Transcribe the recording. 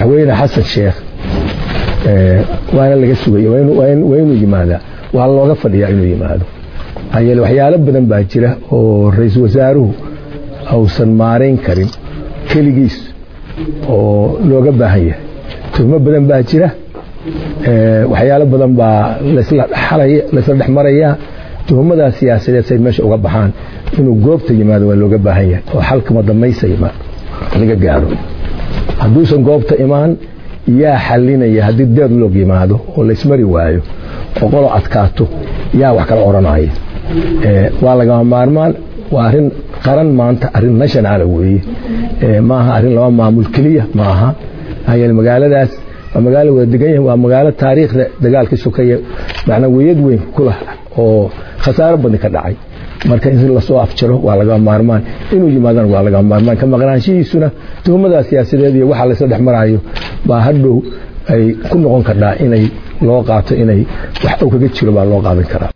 madaxweyne xasan sheekh waana laga sugay waa inuu yimaadaa waa looga fadhiyaa inuu yimaado maxaa yeele waxyaalo badan baa jira oo ra-iisul wasaaruhu ausan maarayn karin keligiis oo looga baahan yahay tuhmo badan baa jira waxyaalo badan baa laysla dhex marayaa tuhumadaas siyaasadeed say meesha uga baxaan inuu goobta yimaado waa looga baahan yahay oo xalkama damaysa yimaado laga gaaro hadduusan goobta imaan yaa xalinaya haddii deadloog yimaado oo laysmari waayo oo qolo adkaato yaa wax kala odhanaya waa lagama maarmaan waa arin qaran maanta arin nationala weeye maaha arin laba maamul keliya maaha maxaa magaaladaas waa magaalo wada degan yahay waa magaalo taariikhda dagaalkii sokeeye macnaa weyad weyn ku lah oo khasaaro badni ka dhacay marka in lasoo afjaro waa lagama maarmaan inuu yimaadana waa lagama maarmaan ka maqnaanshihiisuna tuhumada siyaasadeed iyo waxa laysla dhex maraayo baa hadhow ay ku noqon kardhaa inay loo qaato inay wax og kaga jiro baa loo qaadan karaa